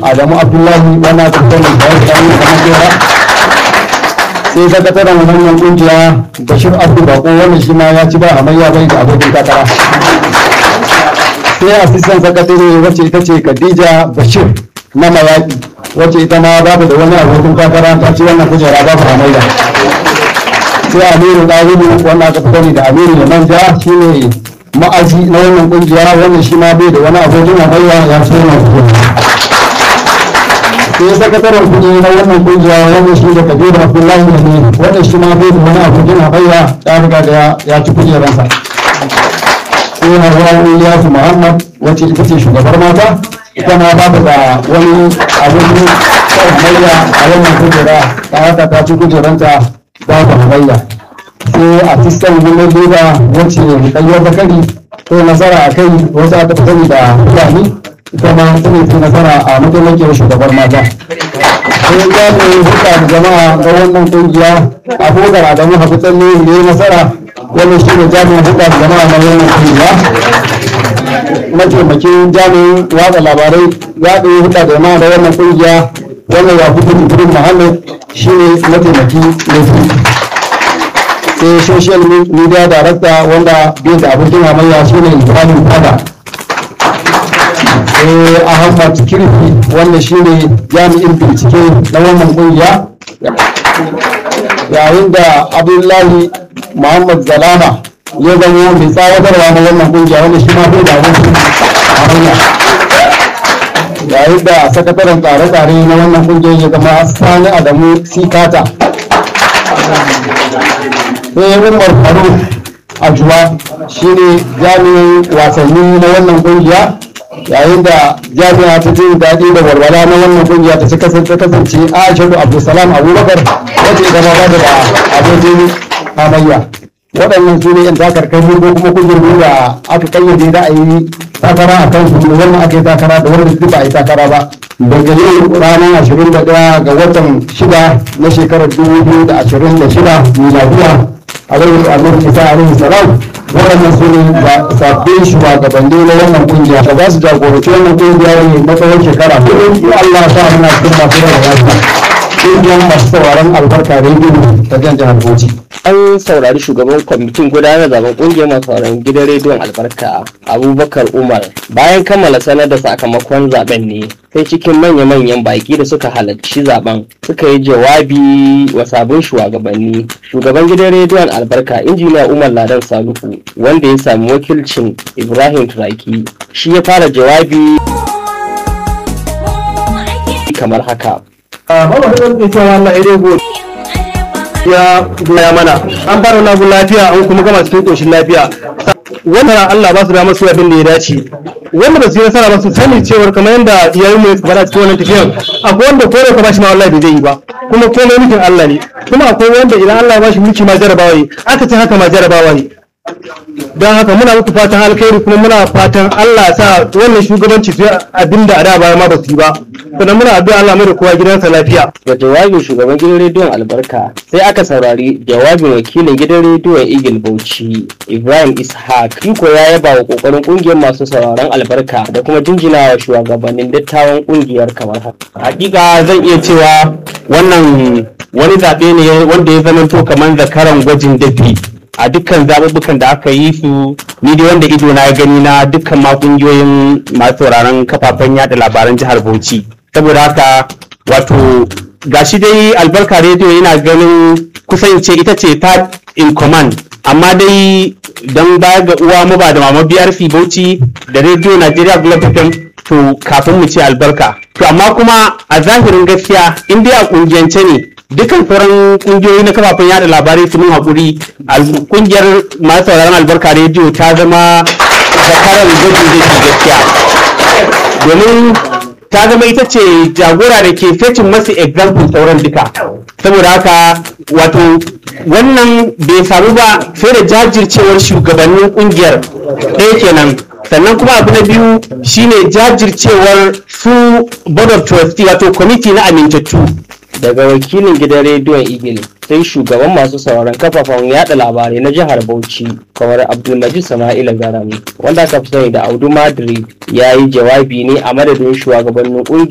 adamu abdullahi wannan tattalin da ya samu kamar jera sai sakataren wannan kungiya bashir abdu bako wannan shi ma ya ci ba hamayya bai da abokin takara sai asistan sakatare wacce ita ce khadija bashir na mayaki wacce ita ma babu da wani abokin takara ta ci wannan kujera babu hamayya sai amiru ɗalibu wannan aka fi sani da amiru da manja shine ma'aji na wannan kungiya wannan shi ma bai da wani abokin hamayya ya ci wannan kujera sai sakataren kuɗi na wannan kungiya wannan shi da kabiru abdullahi ne wannan shi ma bai da wani abokin hamayya ya riga da ya ci kujeransa sai hawa Ilyasu Muhammad wacce ita ce shugabar mata ita ma ba da wani abin hamayya a wannan kujera ta haka ta ci kujeranta babu hamayya sai a fiskan gudun leda wacce kayyar bakari ko nasara a kai wasu aka fi sani da fulani ita ma ta ne nasara a mataimakiyar shugabar mata sai jami'in hulɗa da jama'a ga wannan kungiya abokan adamu hafi tsalle da ya nasara wannan shi ne jami'in hulɗa da jama'a na wannan kungiya mataimakin jami'in watsa labarai ya ɗaya hulɗa da jama'a da wannan kungiya wannan ya fi kudu muhammad shi ne mataimaki na biyu sai social media director wanda bai da abokin hamayya shi ne ibrahim fada sai ahmad kirfi wanda shi ne jami'in bincike na wannan kungiya yayin da abdullahi muhammad zalama ya zama mai tsawatarwa na wannan kungiya wanda shi ma bai da abokin hamayya yayin da sakataren tsare-tsare na wannan kungiyar ya zama sani adamu sikata sai umar faruk ajuwa shi ne jami'in wasanni na wannan kungiya yayin da jami'a ta jin daɗi da walwala na wannan kungiya ta kasance kasance aishatu abdulsalam abubakar wacce ita ma ba da abokin hamayya waɗannan su ne yan takarkari ko kuma kujeru da aka kayyade da a yi takara a kan su wannan aka yi takara da wanda duk ba a yi takara ba daga yau ranar ashirin da ɗaya ga watan shida na shekarar dubu biyu da ashirin da shida miladiya a zai annabi isa alaihi salam waɗannan su ne sabbin shugabanni na wannan kungiya da za su jagoranci wannan kungiya ne na tsawon shekara hudu Allah sa muna cikin masu da lafiya kungiyar masu sauraron albarka rediyo ta jan jihar Bauchi. an saurari shugaban kwamitin gudanar da zaben kungiyar masu sauraron gidan rediyon albarka abubakar umar bayan kammala sanar da sakamakon zaben ne sai cikin manya-manyan baki da suka halarci zaben suka yi jawabi wa sabon shugabanni shugaban gidan rediyon albarka injiniya umar ladan saluhu wanda ya sami wakilcin ibrahim turaki shi ya fara jawabi kamar haka ya gaya mana an fara wani lafiya an kuma gama cikin koshin lafiya wannan Allah ba su damar su abin da ya dace wanda ba su yi nasara ba su sani cewar kamar yadda iyayen mu suka faɗa cikin wannan tafiyan akwai wanda kore ka bashi ma wallahi bai zai yi ba kuma komai mulkin Allah ne kuma akwai wanda idan Allah ya bashi mulki ma jarabawa ne aka ce haka ma jarabawa ne don haka muna muku fatan alkhairi kuma muna fatan Allah sa wannan shugabanci su abin da a da baya ma ba su yi ba sannan muna addu'a Allah mai da kowa gidansa lafiya da jawabin shugaban gidan rediyon albarka sai aka saurari jawabin wakilin gidan rediyon eagle bauchi ibrahim ishaq iko ya yaba wa kokarin kungiyar masu sauraron albarka da kuma jinjinawa shugabannin dattawan kungiyar kamar haka hakika zan iya cewa wannan wani zaɓe ne wanda ya zama kamar zakaran gwajin dafi a dukkan zaɓuɓɓukan da aka yi su ni dai wanda ido na gani na dukkan ma ƙungiyoyin masu sauraron kafafen yada labaran jihar Bauchi saboda haka wato gashi dai albarka rediyo yana ganin kusan ce ita ce third in command amma dai don baya ga uwa mu ba da mama BRC Bauchi da rediyo Nigeria Global FM to kafin mu ce albarka to amma kuma a zahirin gaskiya in dai a kungiyance ne dukkan sauran kungiyoyi na kafafen yada labarai su mun haƙuri kungiyar masu sauraron albarka rediyo ta zama zakarar gwajin da ke gaskiya domin ta zama ita ce jagora da ke fecin masu example sauran duka saboda haka wato wannan bai samu ba sai da jajircewar shugabannin kungiyar ɗaya kenan sannan kuma abu na biyu shine jajircewar su board of trustee wato kwamiti na amintattu daga wakilin gidan rediyon eagle sai shugaban masu sauraron kafafen yada labarai na jihar bauchi kamar abdulmajid sama'ila garami wanda aka fi sani da audu madrid ya yi jawabi ne a madadin shugabannin